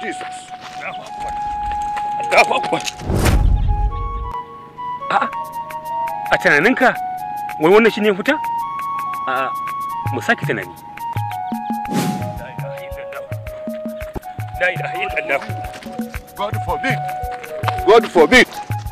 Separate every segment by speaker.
Speaker 1: Jesus.
Speaker 2: Allahu Akbar. A'a, a tunaninka wai wannan shi ne fita? A'a, mu sake tunani. La ilaha illallah.
Speaker 1: God forbid. God forbid.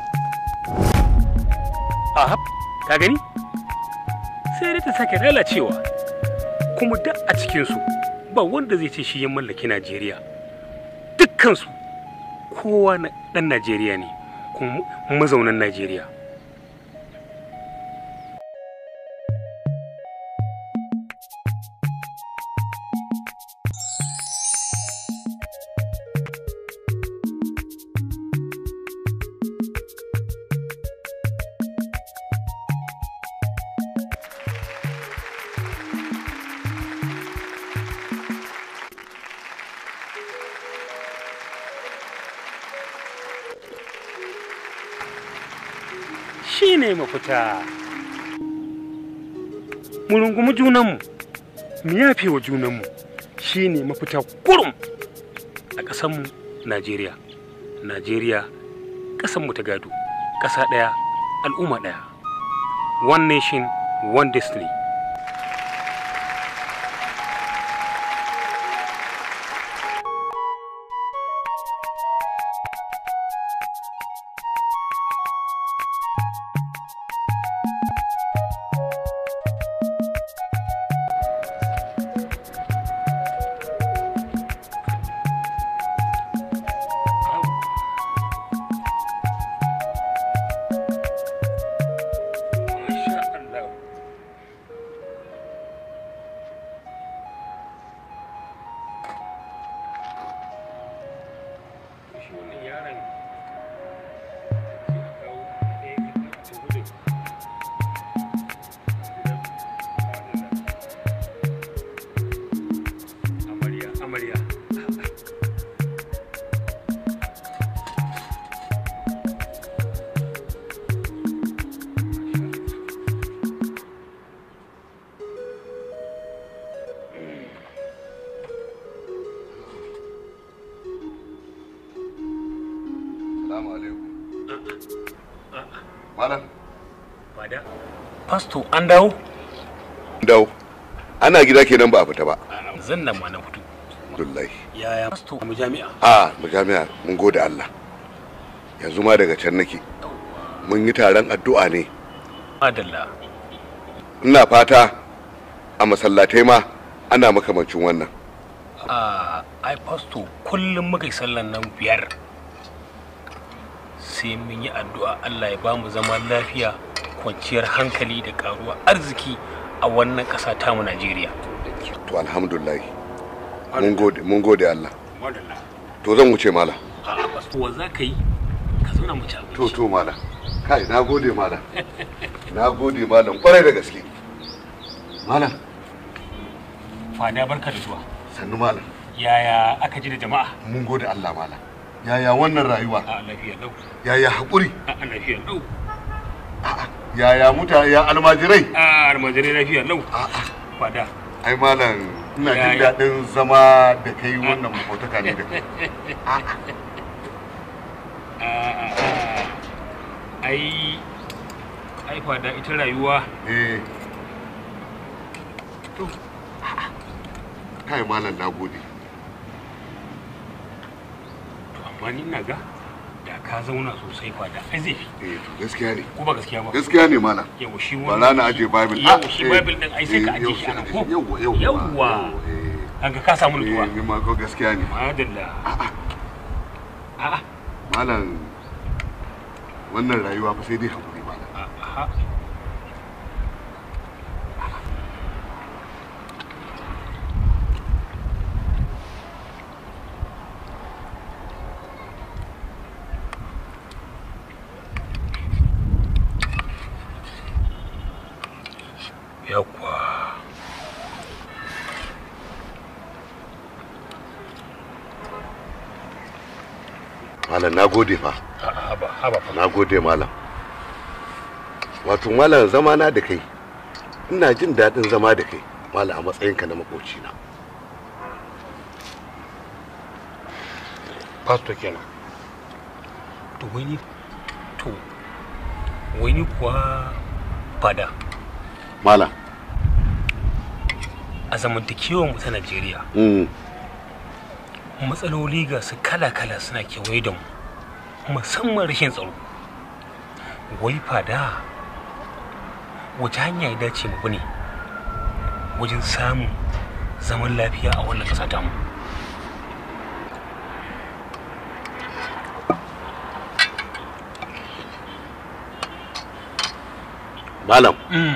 Speaker 2: Aha, ka gani? Sai dai ta sake lalacewa. Kuma duk a cikinsu ba wanda zai ce shi ya mallaki Najeriya. Dukkansu kowa na ɗan Najeriya ne, kuma mazaunan Najeriya. shi ne mafita mu rungumi junanmu mu yafe wa junanmu shi ne mafita kurum a ƙasanmu najeriya najeriya ƙasanmu ta gado ƙasa ɗaya al'umma ɗaya one nation one destiny Masha Allah. Shi wannan yaron ya kawo ɗaya ta gudun. Amarya, amarya.
Speaker 1: Salamu alaikum. Malam.
Speaker 2: Fada. Pasto, an dawo?
Speaker 1: Dawo. Ana gida kenan ba a fita ba.
Speaker 2: Zan nan ma na fito.
Speaker 1: Abdullahi.
Speaker 2: Yaya Pasto mu jami'a?
Speaker 1: A mu jami'a mun gode Allah. Yanzu ma daga can nake. Mun yi taron addu'a ne.
Speaker 2: Madalla.
Speaker 1: Ina fata a masallatai ma ana makamancin wannan.
Speaker 2: a ai pasto kullum muka yi sallan nan biyar sai mun yi addu'a Allah ya ba mu zaman lafiya kwanciyar hankali da karuwa arziki a wannan ƙasa tamu Najeriya.
Speaker 1: To alhamdulillah. Mun gode mun gode Allah. To zan wuce mala.
Speaker 2: A pasto wa za ka yi ka zauna mu ci
Speaker 1: To
Speaker 2: abinci.
Speaker 1: to mala. Kai na gode mala. Na gode malam kwarai da gaske. Malam
Speaker 2: Fada barka da zuwa.
Speaker 1: sannu malam.
Speaker 2: Yaya aka ji da jama'a?
Speaker 1: Mun gode Allah malam. Yaya wannan rayuwa?
Speaker 2: A lafiya lau.
Speaker 1: Yaya haƙuri?
Speaker 2: A lafiya lau.
Speaker 1: Yaya mutane ya almajirai?
Speaker 2: A almajirai lafiya lau.
Speaker 1: A'a.
Speaker 2: Fada.
Speaker 1: Ai malam ina jin
Speaker 2: Yaya?
Speaker 1: daɗin zama da kai wannan makotaka ne da kai.
Speaker 2: A, a, a. Ai ai fada ita rayuwa
Speaker 1: Eh. To. Kai malam na gode.
Speaker 2: To amma ni ina ga da ka zauna sosai fa da ai zai fi
Speaker 1: Eh to gaskiya ne.
Speaker 2: ko ba gaskiya ba
Speaker 1: Gaskiya ne malam.
Speaker 2: yawa shi
Speaker 1: Ba
Speaker 2: wannan
Speaker 1: za na aje Bible.
Speaker 2: yawa
Speaker 1: Ah,
Speaker 2: shi
Speaker 1: eh,
Speaker 2: bible din ai sai ka
Speaker 1: eh,
Speaker 2: aje
Speaker 1: yau
Speaker 2: shi
Speaker 1: sai
Speaker 2: anan
Speaker 1: aje
Speaker 2: ko
Speaker 1: shi. Yawwa yawwa.
Speaker 2: Yawwa.
Speaker 1: Eh.
Speaker 2: kaga ka samu
Speaker 1: Eh,
Speaker 2: nutsuwa
Speaker 1: ni ma ko gaskiya ne.
Speaker 2: madalla a'a
Speaker 1: Malam wannan rayuwa fa sai dai hakuri malam.
Speaker 2: a'a yawwa
Speaker 1: Malam na gode fa.
Speaker 2: a'a haba haba fa
Speaker 1: Na gode malam. Wato malam zama na da kai. Ina jin daɗin zama da kai. Malam a matsayinka na makocina.
Speaker 2: pastor kenan to wai ni to wai ni kuwa fada
Speaker 1: malam
Speaker 2: a zamantakewar mu ta Najeriya
Speaker 1: mm.
Speaker 2: matsaloli ga su kala-kala suna kewaye da mu musamman rashin tsaro wai fada wace hanya ya dace mu ne wajen samun zaman lafiya a wannan ƙasa tamu
Speaker 1: malam
Speaker 2: mm.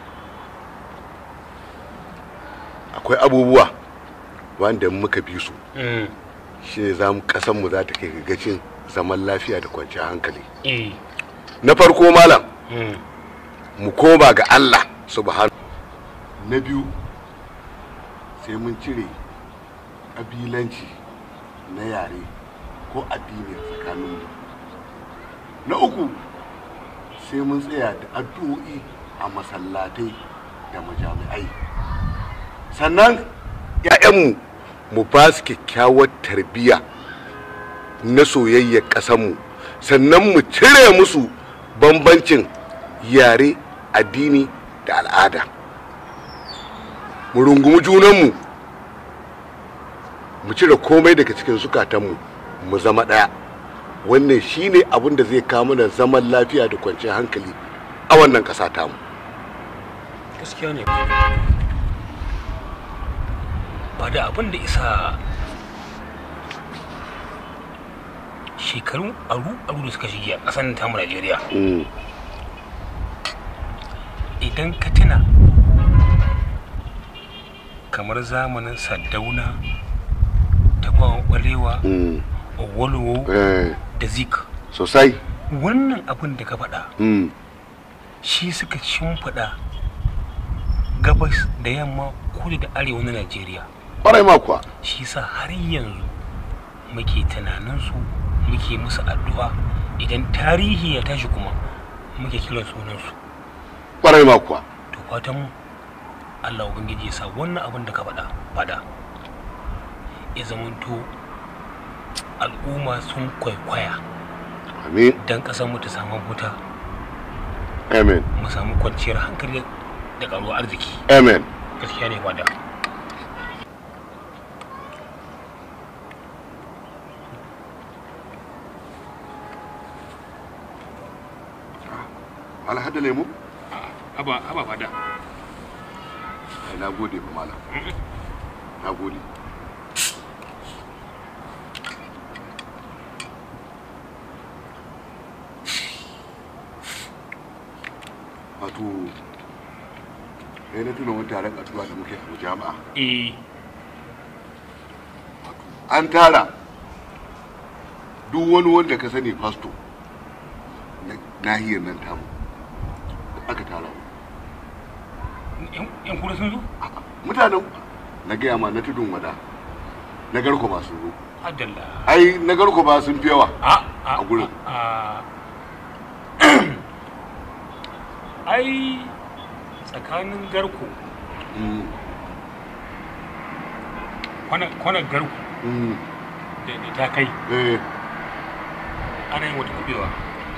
Speaker 1: akwai abubuwa wanda muka bi su
Speaker 2: mm.
Speaker 1: shine za mu kasanmu za ta kai ga gacin zaman lafiya da kwanciyar hankali
Speaker 2: eh
Speaker 1: na farko malam
Speaker 2: mm.
Speaker 1: mu koma ga Allah subhanahu na biyu sai mun cire ƙabilanci na yare ko addini a tsakaninmu na uku sai mun tsaya da addu'o'i a masallatai da majami'ai sannan 'ya'yanmu mu ba su kyakkyawar tarbiyya na soyayyar ƙasanmu sannan mu cire musu bambancin yare addini da al'ada mu rungumi junanmu mu cire komai daga cikin zukatanmu mu zama ɗaya wannan shine abin da zai kawo mana zaman lafiya da kwanciyar hankali a wannan ƙasa tamu
Speaker 2: gaskiya ne ba da abin da isa shekaru aru-aru da suka shige a ƙasar tamu najeriya
Speaker 1: Mm,
Speaker 2: idan ka tuna kamar zamanin saddauna tafawa ɓalewa
Speaker 1: mm,
Speaker 2: walowo
Speaker 1: eh,
Speaker 2: da zik
Speaker 1: sosai
Speaker 2: wannan abin da ka faɗa
Speaker 1: mm,
Speaker 2: shi suka shimfiɗa gabas da yamma kudu da arewa na najeriya
Speaker 1: ƙwarai ma kuwa
Speaker 2: shi sa har yanzu muke tunaninsu muke musu addu'a idan tarihi ya tashi kuma muke kiran sunansu
Speaker 1: ƙwarai ma kuwa
Speaker 2: to fatan mu Allah ubangiji ya sa wannan abin da ka faɗa faɗa ya zamanto al'umma sun kwaikwaya
Speaker 1: amin
Speaker 2: don ƙasar mu ta samu huta
Speaker 1: amen
Speaker 2: mu samu kwanciyar hankali da ƙaruwar arziki
Speaker 1: amen
Speaker 2: gaskiya ne fada
Speaker 1: alhada lemu
Speaker 2: haba haba fada
Speaker 1: ai na gode ba malam na gode wato sai na tuna wani taron addu'a da muke a jama'a
Speaker 2: eh
Speaker 1: an tara duk wani wanda ka sani fasto na nahiyar nan tamu aka tara
Speaker 2: yan kura sun zo
Speaker 1: mutanen na gaya ma na tudun wada na garko ba sun zo
Speaker 2: adalla
Speaker 1: ai na garko ba sun fi yawa
Speaker 2: a
Speaker 1: A gurin.
Speaker 2: a ai tsakanin garko
Speaker 1: Mm,
Speaker 2: kwanan garko
Speaker 1: mm,
Speaker 2: da da ta kai
Speaker 1: eh,
Speaker 2: ana yin wata kubewa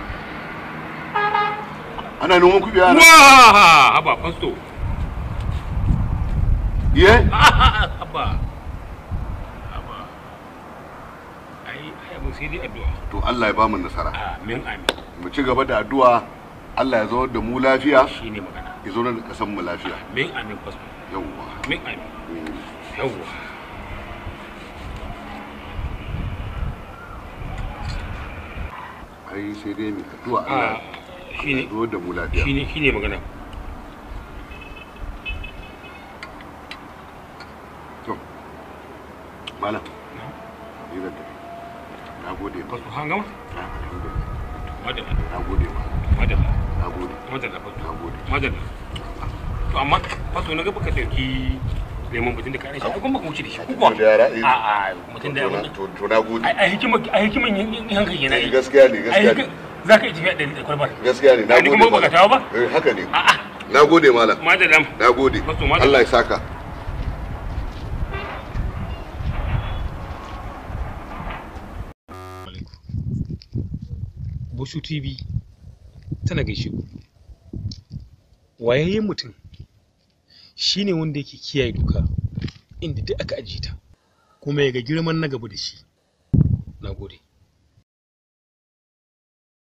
Speaker 1: ana noman kuɓe ana
Speaker 2: wa haba fasto
Speaker 1: ye
Speaker 2: haba haba ai ai abin sai dai addu'a
Speaker 1: to Allah ya bamu nasara
Speaker 2: amin amin
Speaker 1: mu ci gaba da addu'a Allah ya zo da mu lafiya
Speaker 2: shine magana
Speaker 1: ya zo da kasan mu lafiya
Speaker 2: amin amin fasto
Speaker 1: yawwa
Speaker 2: amin amin
Speaker 1: Mm,
Speaker 2: yawwa
Speaker 1: ai sai dai mu addu'a Allah
Speaker 2: a shine
Speaker 1: ya zo da mu lafiya
Speaker 2: shine shine magana
Speaker 1: to malam ni zan tafi na gode ma
Speaker 2: fasto hangama
Speaker 1: na alhamdulillah
Speaker 2: madalla
Speaker 1: na gode ma
Speaker 2: madalla
Speaker 1: na gode
Speaker 2: madalla fasto
Speaker 1: na gode
Speaker 2: madalla to amma fasto na ga baka dauki lemon mutum da ka rashi ai kuma baka wuce da shi ko kuwa
Speaker 1: da yara eh,
Speaker 2: a a mutum da abin
Speaker 1: to to na gode
Speaker 2: ai ai hikima ai hikiman yin hankali yana
Speaker 1: Eh,
Speaker 2: yi
Speaker 1: gaskiya ne gaskiya ne
Speaker 2: za ka yi tafiya da da kwalbar
Speaker 1: gaskiya ne na
Speaker 2: Ai, ni
Speaker 1: gode
Speaker 2: kuma baka
Speaker 1: malam.
Speaker 2: tawo ba
Speaker 1: eh haka ne
Speaker 2: a'a
Speaker 1: na gode malam
Speaker 2: madalla
Speaker 1: na gode
Speaker 2: Fasto, madalla.
Speaker 1: Allah ya saka
Speaker 2: Bushu TV tana gaishe ku. Wayayyen mutum shi ne wanda yake kiyaye doka inda duk aka ajiye ta kuma ya ga girman na gaba da shi. Na gode.